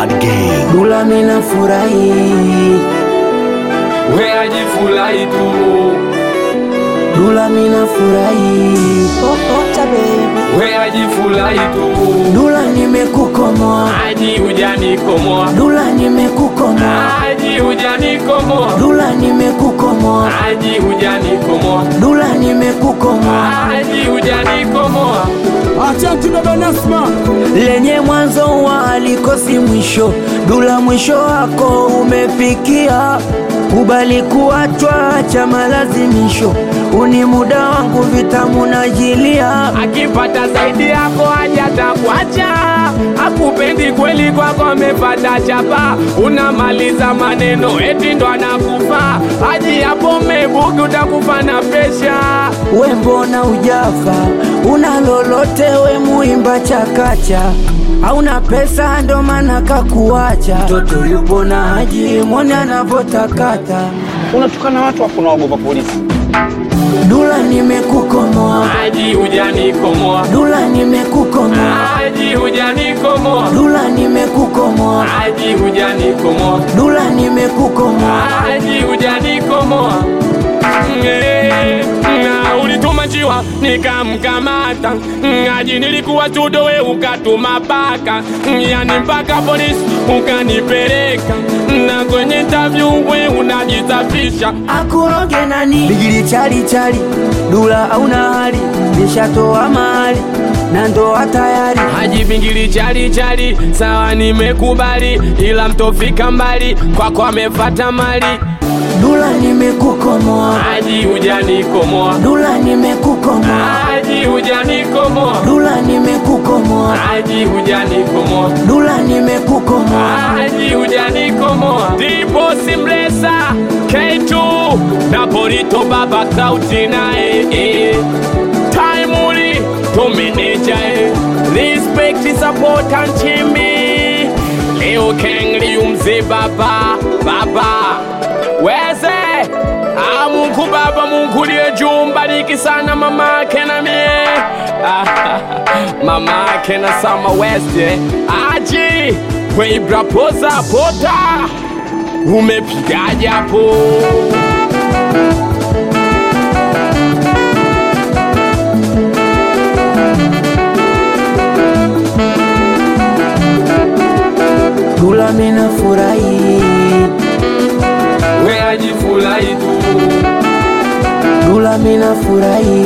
Bad Gang. Dula mina furahi, we ajifurahi tu Dula mina furahi, Popota baby. we ajifurahi tu Dula nimekukomoa, aji ujanikomoa Dula nimekukomoa, aji ujanikomoa Dula nimekukomoa, aji ujanikomoa Dula nimekukomoa, aji ujanikomoa Asante baba Nasma. lenye mwanzo wa alikosi mwisho, Dula mwisho wako umefikia, kubali kuachwa cha malazimisho, uni muda wangu vitamu najilia akipata zaidi yako hajatakuacha akupendi kweli kwako amepata chapa unamaliza maneno eti ndo anakufa aji hapo mebuki utakufa na presha we mbona ujafa una lolote we muimba chakacha hauna pesa ndo maana kakuacha mtoto yupo na haji mwone anavotakata Unatukana watu hapo unaogopa polisi. dula nimekukomoa aji hujanikomoa dula nimekukomoa aji hujanikomoa dula nimekukomoa aji hujanikomoa dula nimekukomoa aji hujanikomoa Eh, na ulituma njiwa nikamkamata aji nilikuwa tudo we ukatuma paka yani mpaka polisi ukanipeleka na kwenye interview we unajisafisha akuroge nani bigili chali chali dula auna hali nishatoa mahali na ndoa tayari Haji bingili chali chali, sawa nimekubali, ila mtofika mbali, kwako amefata mali. dula nimekukomoa Haji hujanikomoa, dula nimekukomoa Haji hujanikomoa, dula nimekukomoa Haji hujanikomoa, dula nimekukomoa Haji hujanikomoa. Ndipo Simlesa K2 na Polito Baba Kauti naye eh. Taimuri Domineja eh. Respect support and chimbi Leo Kengli umze baba baba Weze Ah, Mungu baba Mungu liye juu mbariki sana mama ake na mie Ah, mama ake na Sama West eh. Aji Weibra poza pota Umepigaje hapo dula mina furahi We ajifurahi tu dula mina furahi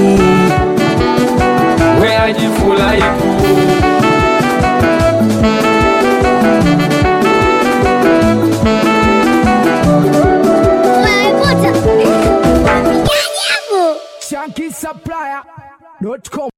We ajifurahi tu Unaikuta? Wapigaji hapo? Shanky Supplier.com